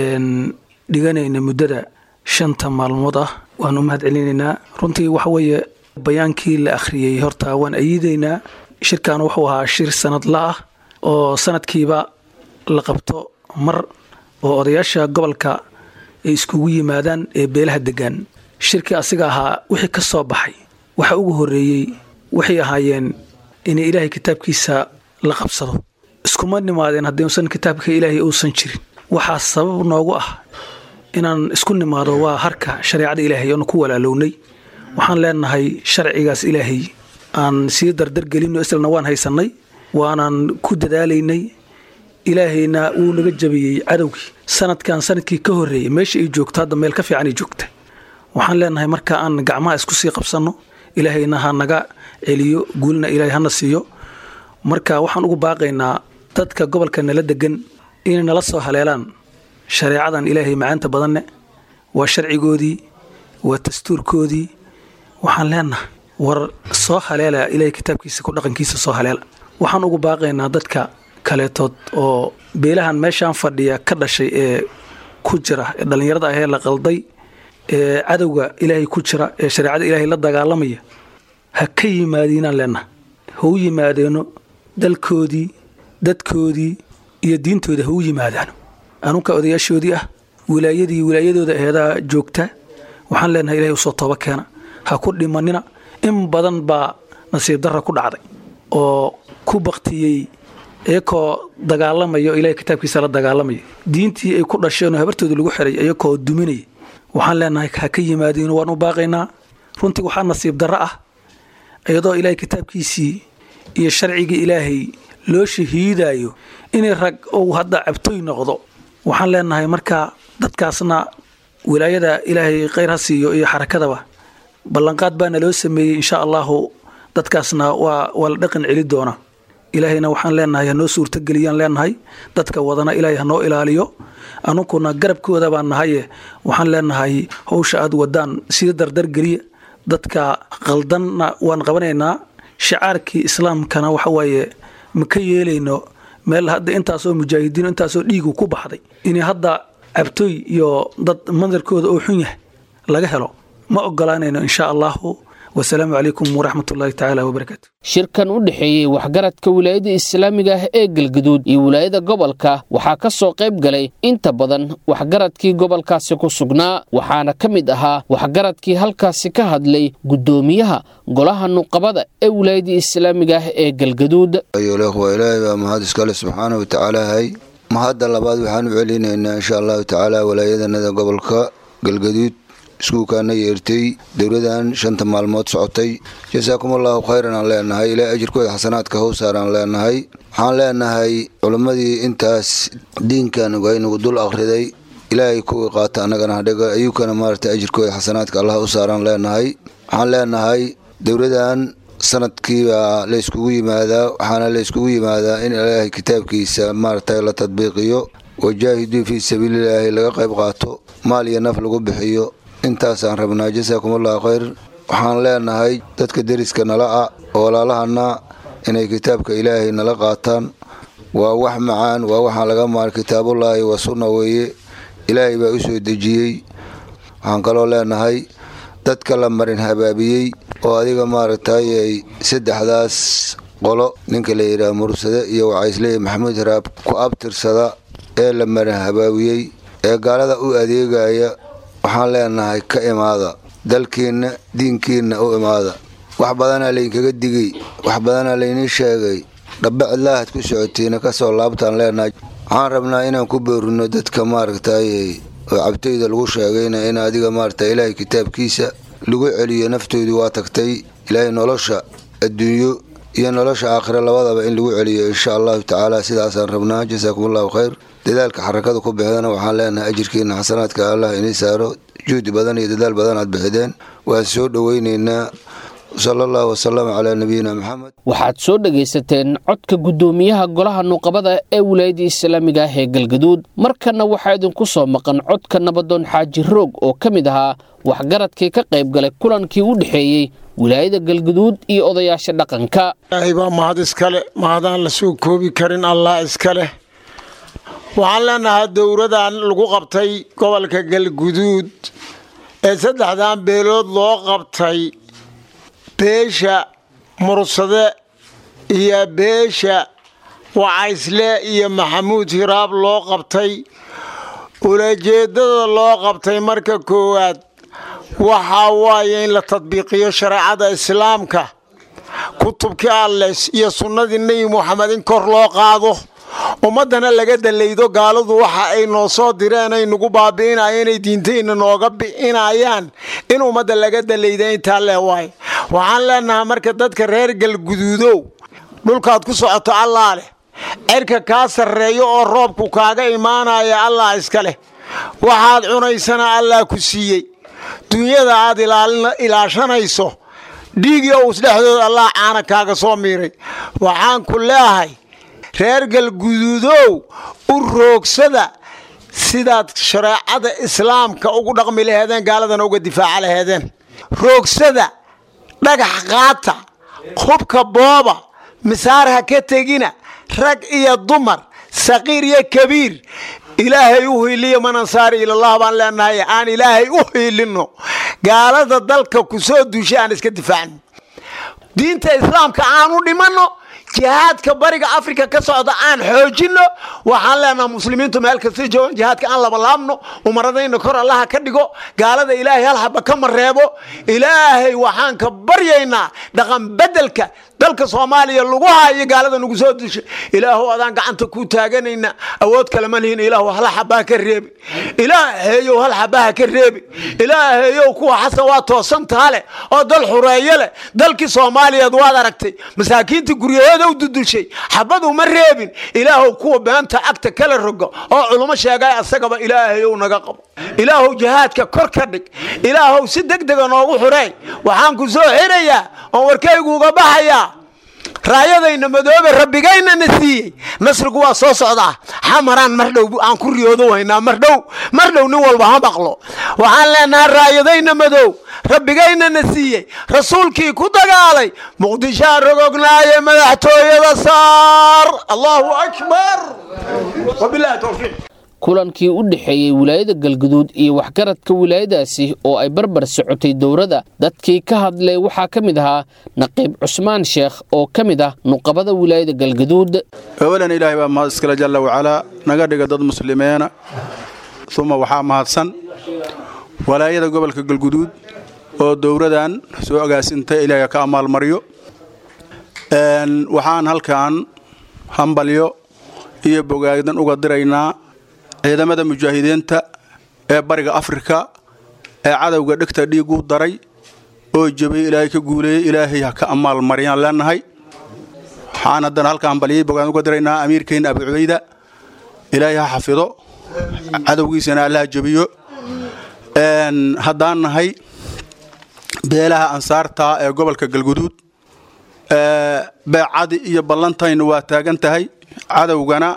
dhiganayna muddada shanta maalmood ah waanu mahad celinaynaa runtii waxa weeye bayaankii la akhriyey horta waan ayiidaynaa shirkan wuxuu ahaa shir sanadla ah oo sanadkiiba la qabto mar oo odayaasha gobolka ay iskugu yimaadaan ee beelaha degaan shirkii asiga ahaa wixii ka soo baxay waxa ugu horreeyey waxay ahaayeen in ilaahay kitaabkiisa la qabsado iskuma nimaadeen haddiusan kitaabka ilaahay uusan jirin waxaa sabab noogu ah inaan isku nimaado waa harka shareecada ilaahay oonu ku walaalownay waxaan leenahay sharcigaas ilaahay aan sii dardargelinno islana waan haysannay waanaan ku dadaalaynay ilaahayna wuu naga jabiyey cadowgii sanadkan sanadkii ka horreeyey meesha ay joogto hadda meel ka fiican ay joogta waxaan leenahay marka aan gacmaha isku sii qabsanno ilaahayna ha naga celiyo guulna ilaahay hana siiyo marka waxaan ugu baaqaynaa dadka gobolka nala degan inay nala soo haleelaan shareecadan ilaahay macaanta badanne waa sharcigoodii waa dastuurkoodii waxaan leenahay war soo haleela ilaahay kitaabkiisa ku dhaqankiisa soo haleela waxaan ugu baaqaynaa dadka kaleetood oo beelahan meeshaan fadhiya ka dhashay ee ku jira ee dhallinyarada ahee la qalday ee cadowga ilaahay ku jira ee shareecada ilaahay la dagaalamaya ha ka yimaadiinaan leenahay ha u yimaadeeno dalkoodii dadkoodii iyo diintooda ha u yimaadaan anunka odayaashoodii ah wilaayadii wilaayadooda aheedaa joogta waxaan leenahay ilahay usoo tooba keena ha ku dhimanina in badan baa nasiib darra ku dhacday oo ku baktiyey iyakoo dagaalamaya oo ilahay kitaabkiisa la dagaalamaya diintii ay ku dhasheenoo habartooda lagu xiray iyakoo duminaya waxaan leenahay ha ka yimaadiin waan u baaqaynaa runtii waxaa nasiib darro ah iyadoo ilaahay kitaabkiisii iyo sharcigii ilaahay loo shahiidaayo inay rag ou hadda cabtoy noqdo waxaan leenahay marka dadkaasna wilaayada ilaahay khayr ha siiyo iyo xarakadaba ballanqaad baana loo sameeyey insha allahu dadkaasna waa waa la dhaqan celi doona ilaahayna waxaan leenahay hanoo suurtageliyaan leenahay dadka wadana ilaahay hanoo ilaaliyo anunkuna garabkooda baan nahaye waxaan leenahay howsha aad wadaan sida dardargeliya dadka qaldanna waan qabanaynaa shicaarkii islaamkana waxawaaye ma ka yeelayno meel hadda intaasoo mujaahidiin intaasoo dhiigu ku baxday inay hadda cabtooy iyo dad madarkooda oo xun yahay laga helo ma ogolaanayno insha allahu wasalaamu calaykum waraxmat ullahi tacaala wabarakaatu shirkan u dhexeeyey waxgaradka wilaayada islaamiga ah ee galgaduud iyo wilaayada gobolka waxaa ka soo qayb galay inta badan waxgaradkii gobolkaasi ku sugnaa waxaana ka mid ahaa waxgaradkii halkaasi ka hadlay guddoomiyaha golaha nuqabada ee wilaayada islaamiga ah ee galgaduud waa ilaahay baa mahad iskale subxaana wa tacaalahay mahadda labaad waxaan u celinaynaa insha allahu tacaala walaayadanada gobolka galgaduud iskuulkaana yeertay dowladan shanta maalmood socotay jasaakum allahu khayran aan leenahay ilaa ajirkooda xasanaadka howsaaraan leenahay waxaan leenahay culimmadii intaas diinkan waynagu dul akhriday ilaahay kuwii qaata annagana hadhiga ayuukana maaragtay ajirkooda xasanaadka allah u saaraan leenahay waxaan leenahay dowladan sanadkiibaa la yskugu yimaadaa waxaana la yskugu yimaadaa in ilaahay kitaabkiisa maaragtay la tadbiiqiyo wajaahiduu fii sabiililaahi laga qayb qaato maal iyo naf lagu bixiyo intaasaan rabnaa jasaakum allahu khayr waxaan leenahay dadka deriska nala ah oo walaalahana inay kitaabka ilaahay nala qaataan waa wax macaan waa waxaan laga maar kitaabullaahi waa sunna weeye ilaahay baa u soo dejiyey waxaan kaloo leenahay dadka la marin habaabiyey oo adiga maaragtay saddexdaas qolo ninka la yidhaah mursade iyo wacaysleey maxamuud haraab ku abtirsada ee la marin habaabiyey ee gaalada u adeegaya waxaan leenahay ka imaada dalkiinna diinkiinna u imaada wax badanaa laydinkaga digay wax badanaa laydin sheegay dhabbe cidlaahad ku socotiina kasoo laabtaan leenahay waxaan rabnaa inaan ku boorino dadka maaragtay oo cabtayda lagu sheegayna in adiga maaragta ilaahay kitaabkiisa lagu celiyo naftoodii waa tagtay ilaahay nolosha adduunyo iyo nolosha aakhire labadaba in lagu celiyo insha allahu tacaala sidaasaan rabnaa jasaakum allahu khayr dadaalka xarakada ku bixdana waxaan leenahay ajirkiina xasanaadka allah inii saaro juhdi badan iyo dadaal badan aad bixideen waan soo dhoweynaynaa sala allahu wasalam calaa nabiyina maxamed waxaad soo dhegaysateen codka guddoomiyaha golaha nuqabada ee wilaayada islaamiga ah ee galgaduud markanna waxaa idinku soo maqan codka nabadoon xaaji roog oo ka mid ahaa waxgaradkii ka qayb galay kulankii u dhexeeyey wilaayada galgaduud iyo odayaasha dhaqanka ilaahay baa mahad iskale mahadaan la soo koobi karin allah iska leh waxaan leenahaa dowradan lagu qabtay gobolka galguduud ee saddexdan beelood loo qabtay beesha mursade iyo beesha wacaysle iyo maxamuud hiraab loo qabtay ulajeedada loo qabtay marka koowaad waxaa waaye in la tadbiiqiyo shareecada islaamka kutubkii alles iyo sunnadii nebi muxamed in kor loo qaado ummaddana laga dalaydo gaaladu waxa ay noo soo direen ay nagu baabi'inayeen ay diintayna nooga bixinayaan in ummadda laga dalayda intaa leh waay waxaan leenahay marka dadka reer galguduudow dhulkaad ku socoto allaa leh cerka kaa sarreeyo oo roobku kaaga imaanaya allah iska leh waxaad cunaysana allah ku siiyey dunyada aad ilaashanayso dhiigyo us dhexdooda allah caana kaaga soo miiray waxaan ku leeahay reer galguduudow u roogsada sidaad shareecada islaamka ugu dhaqmi laheedeen gaaladana uga difaaca laheedeen roogsada dhagax qaata hubka booba misaar ha ka tegina rag iyo dumar saqiir iyo kabiir ilaahay u hiiliyo manansaari ilallah baan leenahay aan ilaahay u hiilinno gaalada dalka ku soo duushay aan iska difaacno diinta islaamka aan u dhimanno jihaadka bariga afrika ka socda aan xoojinno waxaan leenaha muslimiintu meel kasta joogan jihaadka aan labalaabno umaradayna kor allaha ka dhigo gaalada ilaahay hal haba ka mareebo ilaahay waxaan ka baryaynaa dhaqan bedelka dalka soomaaliya lagu haayo gaalada nagu soo dushay ilaahu adaan gacanta ku taaganayna awood kale ma lihin ilaahu hal xabaa ka reebi ilaahayow hal xabaha ka reebi ilaahayow kuwa xasan waa toosantaa leh oo dal xureeyo leh dalkii soomaaliyeed waad aragtay masaakiinta guryahooda u dudushay xabadu ma reebin ilaahow kuwa beenta agta kala rogo oo culummo sheegay asagaba ilaahayow naga qabo ilaahow jihaadka kor ka dhig ilaahow si deg dega noogu xureey waxaan ku soo xirayaa oon warkaygu uga baxayaa raayadayna madoobe rabbigaynana siiyey nasrigu waa soo socdaa xamaraan mar dhow aan ku riyoodo haynaa mar dhow mar dhow nin walba ha maqlo waxaan leenahay raayadayna madow rabbigaynana siiyey rasuulkii ku dagaalay muqdishaa rogognaaye madaxtooyada saar allahu akbar wabilahi towfiiq kulankii u dhexeeyey wilaayada galguduud iyo waxgaradka wilaayadaasi oo ay barbar socotay dowladda dadkii ka hadlay waxaa ka mid ahaa naqiib cusmaan sheekh oo ka mid ah nuqabada wilaayada galguduud awalan ilaahay baa mahad iskale jalla wacalaa naga dhiga dad muslimiina uma waxaa mahadsan walaayada gobolka galguduud oo dowladan soo agaasintay ilaahay ka amaalmaryo waxaan halkan hambalyo iyo bogaagdan uga diraynaa ciidamada mujaahidiinta ee bariga afrika ee cadowga dhegta dhiigu daray oo jabay ilaahay ka guuleeyey ilaahay ha ka amaal mariyaan leenahay waxaan haddana halka hambalyay bogaan uga diraynaa amiirkeenna abu cubayda ilaahay ha xafido cadowgiisana allaha jabiyo haddaan nahay beelaha ansaarta ee gobolka galguduud beecadi iyo ballantayna waa taagan tahay cadowgana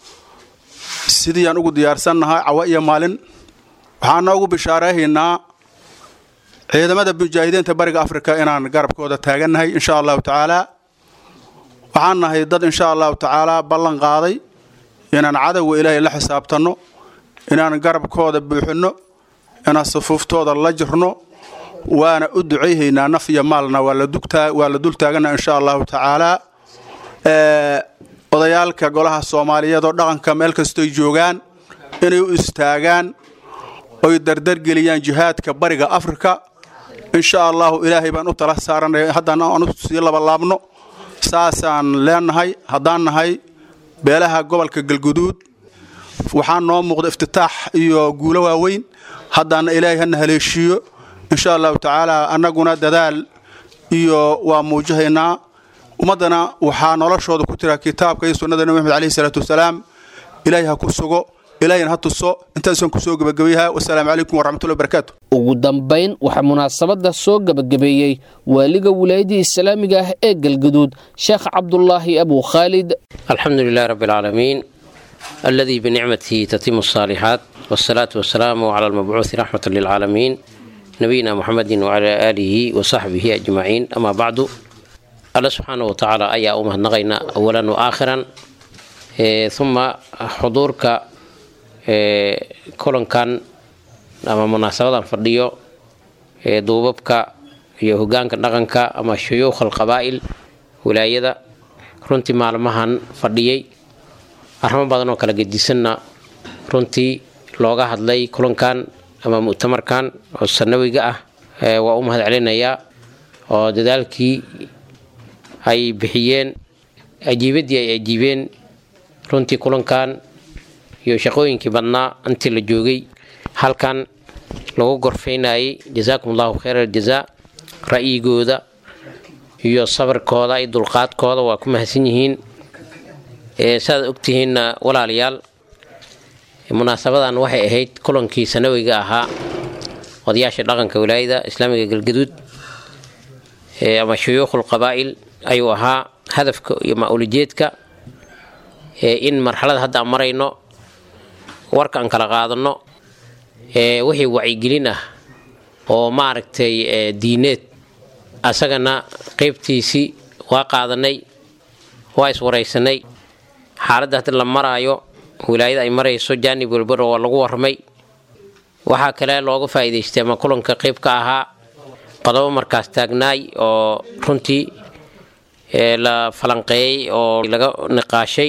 sidii aan ugu diyaarsannahay cawa iyo maalin waxaana ugu bishaarayhaynaa ciidamada mujaahidiinta bariga afrika inaan garabkooda taagannahay insha allahu tacaalaa waxaan nahay dad insha allahu tacaalaa ballan qaaday inaan cadowga ilaahay la xisaabtanno inaan garabkooda buuxinno inaan sufuuftooda la jirno waana u ducayhaynaa naf iyo maalna waa la dul taaganna insha allahu tacaalaa odayaalka golaha soomaaliyeed oo dhaqanka meel kastoy joogaan inay u istaagaan oy dardargeliyaan jihaadka bariga afrika insha allahu ilaahay baan u tala saaranay haddaan aan u sii labalaabno saasaan leenahay haddaan nahay beelaha gobolka galguduud waxaa noo muuqda iftitaax iyo guulo waaweyn haddaana ilaahay hana haleeshiiyo insha allahu tacaala annaguna dadaal iyo waa muujihaynaa ummaddana waxaa noloshooda ku jira kitaabka iyo sunnada nebi maxamed alayhi salaatu wasalaam ilaahay ha ku sugo ilaahayna ha tuso intaasaan kusoo gebagabayaha wasalaamu calaykum waraxmatullahi wabarakaatu ugu dambayn waxaa munaasabadda soo gebagabeeyey waaliga wilaayadii islaamiga ah ee galguduud sheekh cabdulaahi abu khaalid الحمد لله رب العالمين الذي بنعمته تتم الصالحات والصلاة والسلام على المبعوث رحمة للعالمين نبينا محمد وعلى آله وصحبه أجمعين أما بعد الله سبحانه وتعالى أي أمه نغينا أولا وآخرا إيه ثم حضورك إيه كلن كان أما مناسبة فرديو إيه دوببك يهوغانك نغنك أما شيوخ القبائل ولايدا runtii maalmahan fadhiyey arrimo badan oo kala gedisanna runtii looga hadlay kulankan ama mu'tamarkan oo sanawiga ah waa u mahad celinayaa oo dadaalkii ay bixiyeen ajiibaddii ay ajiibeen runtii kulankan iyo shaqooyinkii badnaa intii la joogay halkan lagu gorfaynayay jazaakum allahu khayr aljazaa ra'yigooda iyo sabirkooda iyo dulqaadkooda waa ku mahadsan yihiin saaad ogtihiinna walaalayaal munaasabadan waxay ahayd kulankii sanawiga ahaa odayaasha dhaqanka wilaayada islaamiga galgaduud ama shuyuukhul qabaa'il ayuu ahaa hadafka iyo ma-ulijeedka in marxalada hadda aan marayno warka aan kala qaadano wixii wacyigelin ah oo maaragtay diineed asagana qaybtiisii waa qaadanay waa iswaraysanay xaaladda haddi la maraayo wilaayada ay marayso jaanib welbaro waa lagu warramay waxaa kale looga faa'iidaystay ama kulanka qayb ka ahaa qodobo markaas taagnaay oo runtii la falanqeeyey oo laga niqaashay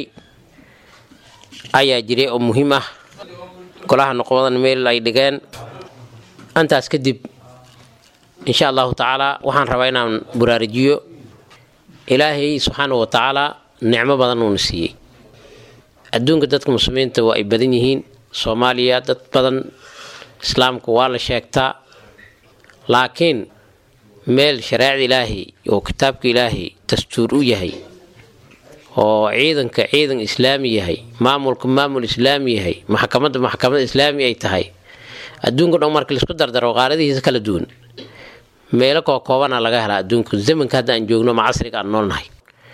ayaa jiray oo muhiim ah golaha noqomadan meel ay dhigeen intaas kadib insha allahu tacaala waxaan rabaa inaan buraarijiyo ilaahay subxaana wa tacaala nicmo badan uuna siiyey adduunka dadka muslimiinta waa ay badan yihiin soomaaliya dad badan islaamka waa la sheegtaa laakiin meel shareecda ilaahay oo kitaabka ilaahay dastuur u yahay oo ciidanka ciidan islaami yahay maamulka maamul islaami yahay maxkamadda maxkamad islaami ay tahay adduunka dhan marka laisku dardaro qaaradihiisa kala duwan meelo koo koobana laga helaa adduunku zamanka hadda aan joogno ma casriga aan noolnahay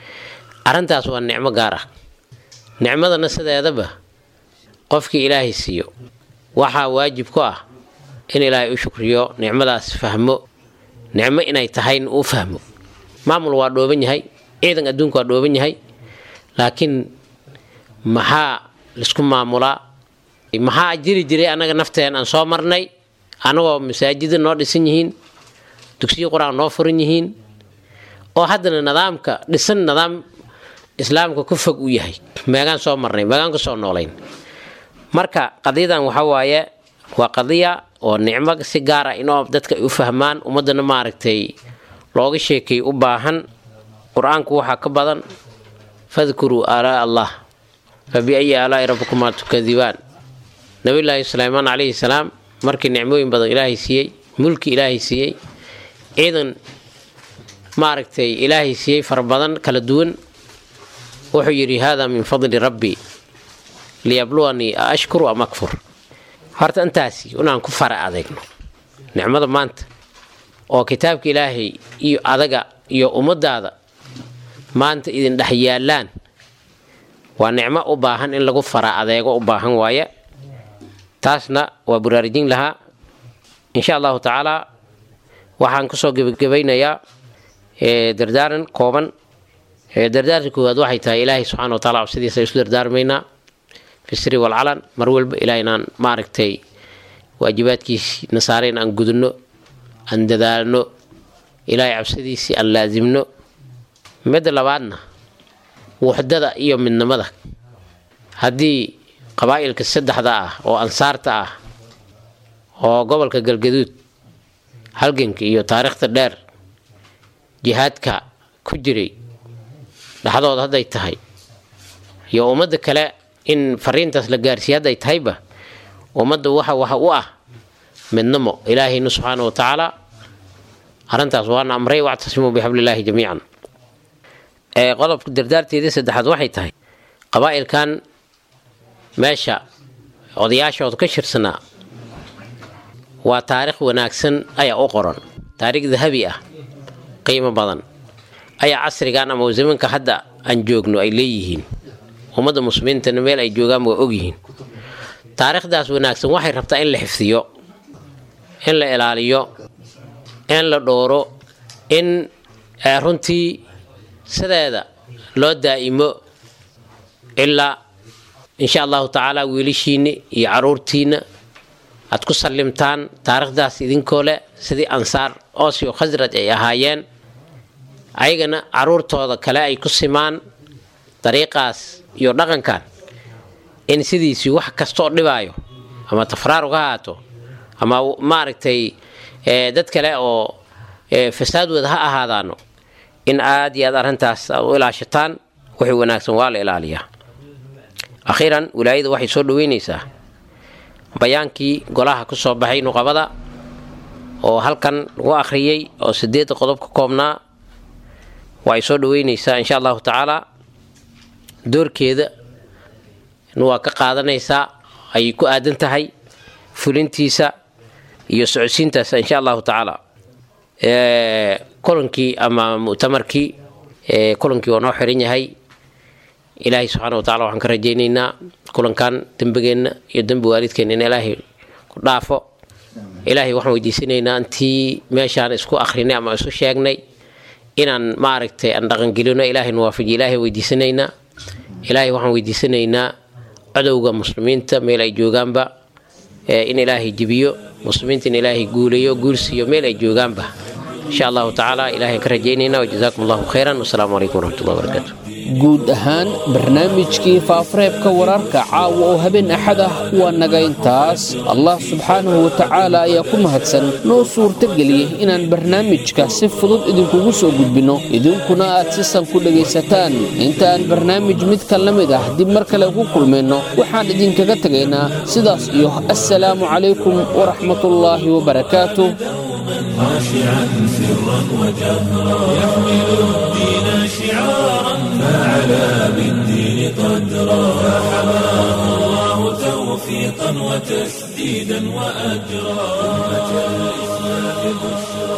arrintaas waa nicmo gaar ah nicmadana sideedaba qofkii ilaahay siiyo waxaa waajib ku ah in ilaahay u shukriyo nicmadaas fahmo nicmo inay tahayna uu fahmo maamul waa dhooban yahay ciidan adduunka waa dhooban yahay laakiin maxaa laisku maamulaa maxaa jiri jiray annaga nafteen aan soo marnay annagoo masaajida noo dhisan yihiin dugsiyo qur-aan noo furan yihiin oo haddana nidaamka dhisan nidaam islaamka ku fog u yahay meegaan soo marnay meegaan kusoo noolayn marka qadiyadan waxa waaye waa qadiya oo nicmo si gaara inoo dadka ay u fahmaan ummadana maaragtay looga sheekay u baahan qur-aanku waxaa ka badan fadkuruu aalaa allah fa biayi aalaai rabbikumaa tukadibaan nabiyulaahi suleymaan calayhi salaam markii nicmooyin badan ilaahay siiyey mulki ilaahay siiyey ciidan maaragtay ilaahay siiyey fara badan kala duwan wuxuu yidhi haadaa min fadli rabbi liyabluwanii a ashkuru am akfur horta intaasi inaan ku fara adeegno nicmada maanta oo kitaabka ilaahay iyo adaga iyo ummadaada maanta idin dhex yaallaan waa nicmo u baahan in lagu fara adeego u baahan waaye taasna waa buraarujin lahaa insha allahu tacaalaa waxaan kusoo gebagabaynayaa dardaaran kooban dardaaranka koowaad waxay tahay ilaahay subxana wa taala cabsidiisa isu dardaarmaynaa fi siri walcalan mar walba ilaa inaan maaragtay waajibaadkiisi nasaareen aan gudunno aan dadaalno ilaahay cabsidiisii aan laasimno midda labaadna wuxdada iyo midnimada haddii qabaa'ilka saddexda ah oo ansaarta ah oo gobolka galgaduud halganka iyo taariikhda dheer jihaadka ku jiray dhexdooda hadday tahay iyo ummadda kale in fariintaas la gaarsiiya hadday tahayba ummadda waxa waxa u ah midnimo ilaahayna subxaana wa tacaala arrintaas waana amray wactasimuu bixablillaahi jamiican qodobka dardaarteedii saddexaad waxay tahay qabaa'ilkan meesha odayaashooda ka shirsanaa waa taariikh wanaagsan ayaa u qoran taariikh dahabi ah qiimo badan ayaa casrigan ama zamanka hadda aan joogno ay leeyihiin ummadda muslimiintana meel ay joogaan waa ogyihiin taariikhdaas wanaagsan waxay rabtaa in la xifdiyo in la ilaaliyo in la dhooro in runtii sideeda loo daa'imo ilaa insha allahu tacaala wiilashiinna iyo caruurtiinna aad ku sallimtaan taariikhdaas idinkoo leh sidii ansaar oosio khasraj ay ahaayeen ayagana caruurtooda kale ay ku simaan dariiqaas iyo dhaqankan in sidiisii wax kastaoo dhibaayo ama tafraarug ha haato ama maaragtay dad kale oo fasaad wada ha ahaadaano in aad iyo aad arrintaas aad u ilaashataan wixii wanaagsan waa la ilaaliyaa akhiiran wilaayada waxay soo dhaweynaysaa bayaankii golaha ku soo baxay nuqabada oo halkan lagu akhriyey oo sideedda qodob ka koobnaa waa ay soo dhaweynaysaa insha allahu tacaala doorkeeda waa ka qaadanaysaa ayay ku aadan tahay fulintiisa iyo socodsiintaas insha allahu tacaala kulankii ama mu'tamarkii kulankii waa noo xiran yahay ilaahay subxaana wa tacala waxaan ka rajaynaynaa kulankan dembigeenna iyo dembi waalidkeenna in ilaahay ku dhaafo ilaahay waxaan weydiisanaynaa intii meeshaan isku akhrinay ama isu sheegnay inaan maaragtay aan dhaqangelino ilaahay nuwaafajiyo ilaahay weydiisanaynaa ilaahay waxaan weydiisanaynaa cadowga muslimiinta meel ay joogaanba in ilaahay jibiyo muslimiinta in ilaahay guuleeyo guulsiiyo meel ay joogaanba insha allahu tacaala ilahay ka rajaynaynaa wajazaakum allahu khayran wasalaamu calaykum waraxmatullahi wabarakaatu guud ahaan barnaamijkii faafareebka wararka caawa oo habeen axad ah waa naga intaas allah subxaanahu wa tacaala ayaa ku mahadsan noo suurtageliyey inaan barnaamijka si fudud idinkugu soo gudbinno idinkuna aad si san ku dhegaysataan intaaan barnaamij midka la mid ah dib mar kale ku kulmayno waxaan idinkaga tegaynaa sidaas iyo assalaamu calaykum waraxmatullaahi wabarakaatuh خاشعا سرا وجهرا يحمل الدين شعارا فعلى بالدين قدرا فحماه الله توفيقا وتسديدا واجرا امه الاسلام بشرى